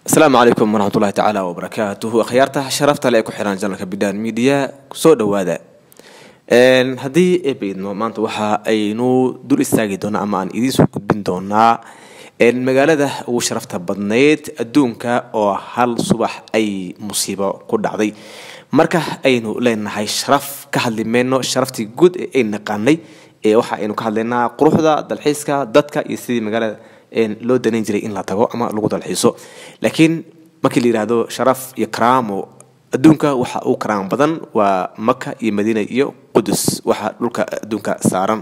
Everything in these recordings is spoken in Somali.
asalaamu calaykum waraxmatullahi tacaala wabarakaatuhu akhyaarta sharafta le ee ku xiran janalka bidhaan media kusoo dhawaada haddii eebaydno maanta waxa aynu dul istaagi doonaa ama aan idiinsoo gudbin doonaa magaalada ugu sharafta badnayd adduunka oo hal subax ay musiibo ku dhacday marka aynu leenahay sharaf ka hadli mayno sharaftii guud ee ay naqaanay ee waxa aynu ka hadlaynaa quruxda dalxiiska dadka iyo sidii magaalada loo danayn jiray in la tago ama lagu dalxiiso laakiin markii la yidhaahdo sharaf iyo karaamo adduunka waxa uu karaamo badan waa maka iyo madiina iyo qudus waxa dhulka adduunka saaran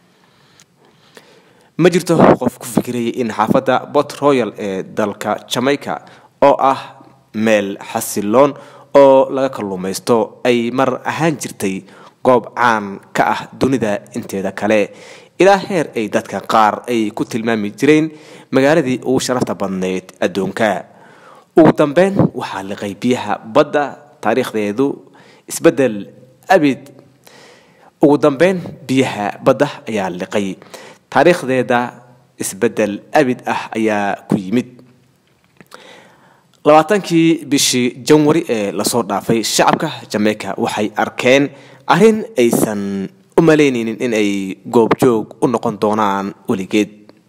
ma jirto qof ku fikirayay in xaafadda bot royal ee dalka jamaica oo ah meel xasiloon oo laga kalluumaysto ay mar ahaan jirtay goob caan ka ah dunida inteeda kale ilaa heer ay dadka qaar ay ku tilmaami jireen magaaladii ugu sharafta badnayd adduunka ugu dambeyn waxaa liqay biyaha badda taariikhdeedu isbedel abid ugu dambeyn biyaha badda ayaa liqay taariikhdeeda isbedel abid ah ayaa ku yimid labaatankii bishii janwari ee lasoo dhaafay shacabka jamaica waxay arkeen arrin aysan u malaynaynin in ay goobjoog u noqon doonaan weligeed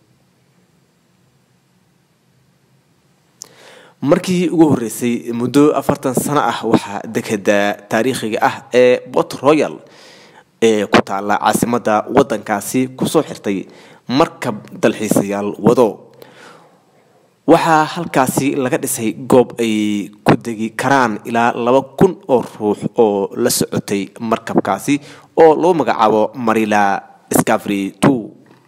markii ugu horreysay muddo afartan sano ah waxaa dekeda taariikhiga ah ee bot royal ee ku taalla caasimadda waddankaasi kusoo xirtay markab dalxiisayaal wado waxaa halkaasi laga dhisay goob ay ku degi karaan ilaa laba kun oo ruux oo la socotay markabkaasi oo lagu magacaabo marila scavery two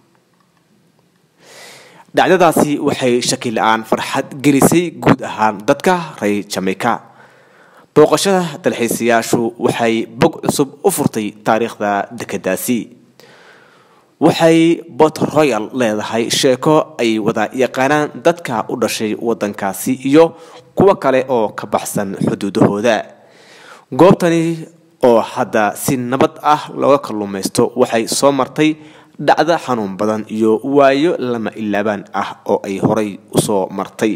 dhacdadaasi waxay shaki la-aan farxad gelisay guud ahaan dadka reer jamaica booqashada dalxiisayaashu waxay bog cusub u furtay taariikhda dekedaasi waxay bot royal leedahay sheeko ay wada yaqaanaan dadka u dhashay waddankaasi iyo kuwo kale oo ka baxsan xuduudahooda goobtani oo hadda si nabad ah looga kalluumaysto waxay soo martay dhacdo xanuun badan iyo waayo lama ilaabaan ah oo ay horay usoo martay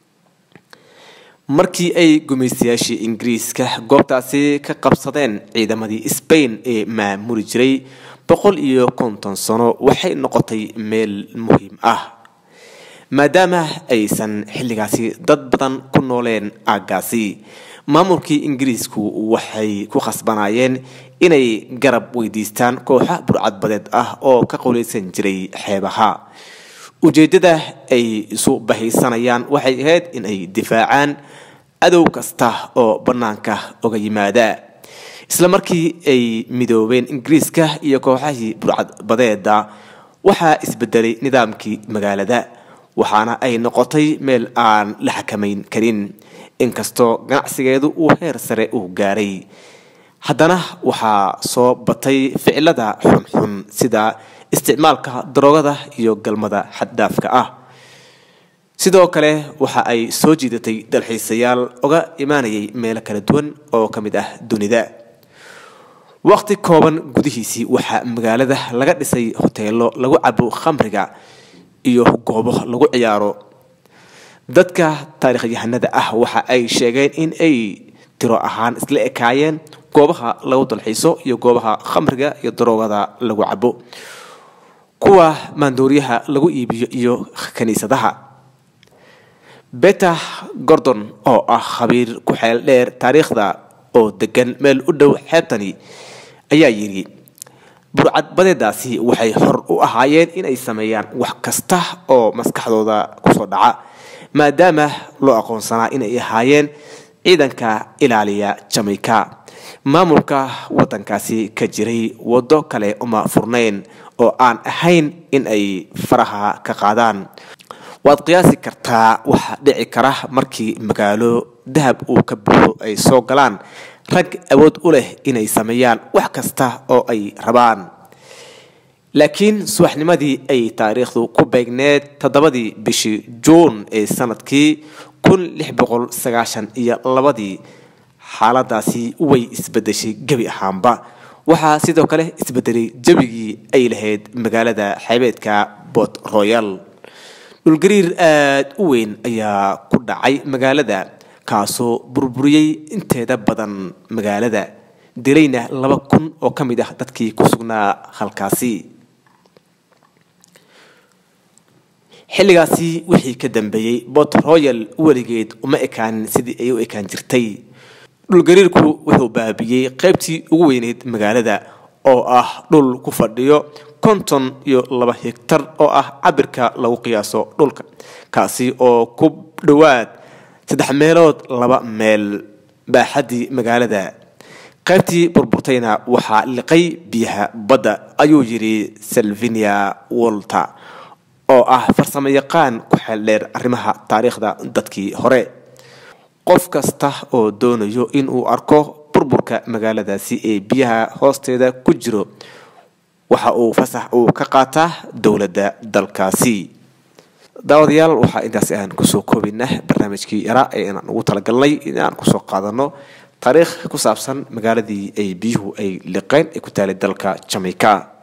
markii ay gumaystayaashii ingiriiska goobtaasi ka qabsadeen ciidamadii sbain ee maamuli jiray boqol iyo konton sano waxay noqotay meel muhiim ah maadaama aysan xilligaasi dad badan ku nooleen aaggaasi maamulkii ingiriisku waxay ku khasbanayeen inay garab weydiistaan kooxa burcadbadeed ah oo ka qowleysan jiray xeebaha ujeeddada ay isu bahaysanayaan waxay ahayd in ay difaacaan adow kasta oo bannaanka oga yimaada isla markii ay midoobeen ingiriiska iyo kooxahii burcadbadeeda waxaa isbedelay nidaamkii magaalada waxaana ay noqotay meel aan la xakamayn karin inkastoo ganacsigeedu uu heer sare uu gaaray haddana waxaa soo batay ficilada xunxun sida isticmaalka daroogada iyo galmada xaddhaafka ah sidoo kale waxa ay soo jiidatay dalxiisayaal oga imaanayay meelo kala duwan oo ka mid ah dunida waqti kooban gudihiisii waxaa magaalada laga dhisay hoteelo lagu cabo khamriga iyo goobo lagu ciyaaro dadka taariikhyahanada ah waxa ay sheegeen in ay tiro ahaan isla ekaayeen goobaha lagu dalxiiso iyo goobaha khamriga iyo daroogada lagu cabo kuwa maandooriyaha lagu iibiyo iyo kiniisadaha beta gordon oo ah khabiir ku xeel dheer taariikhda oo degan meel u dhow xeebtani ayaa yidhi burcadbadeedaasi waxay xor u ahaayeen inay sameeyaan wax kasta oo maskaxdooda kusoo dhaca maadaama loo aqoonsanaa inay ahaayeen ciidanka ilaaliya jamaica maamulka waddankaasi ka jiray waddo kale uma furnayn oo aan ahayn in ay faraha ka qaadaan waad qiyaasi kartaa waxa dhici kara markii magaalo dahab uu ka buuxo ay soo galaan rag awood u leh inay sameeyaan wax kasta oo ay rabaan laakiin subaxnimadii ay taariikhdu ku beegneed toddobadii bishii juun ee sanadkii kun lix boqol sagaashan iyo labadii xaaladaasi way isbedeshay gebi ahaanba waxaa sidoo kale isbedelay jebigii ay lahayd magaalada xeebeedka bot royal dhulgariir aada u weyn ayaa ku dhacay magaalada kaasoo burburiyey inteeda badan magaalada dilayna laba kun oo ka mid ah dadkii ku sugnaa halkaasi xilligaasi wixii ka dambeeyey bot royal weligeed uma ekaanin sidii ay u ekaan jirtay dhulgariirku wuxuu baabiyey qaybtii ugu weyneyd magaalada oo ah dhul ku fadhiyo konton iyo laba higtar oo ah cabirka lagu qiyaaso dhulka kaasi oo ku dhowaad saddex meelood laba meel baaxaddii magaalada qaybtii burburtayna waxaa liqay biyaha badda ayuu yidhi salvinia wolter oo ah farsamo yaqaan ku xeeldheer arrimaha taariikhda dadkii hore qof kasta oo doonayo inuu arko burburka magaaladaasi ee biyaha hoosteeda ku jiro waxa uu fasax uu ka qaataa dowladda dalkaasi daawadayaal waxaa intaasi aan kusoo koobinah barnaamijkii yaraa ee inaan ugu talagalnay inaan kusoo qaadano taariikh ku saabsan magaaladii ay biyuhu ay liqeen ee ku taalay dalka jamaica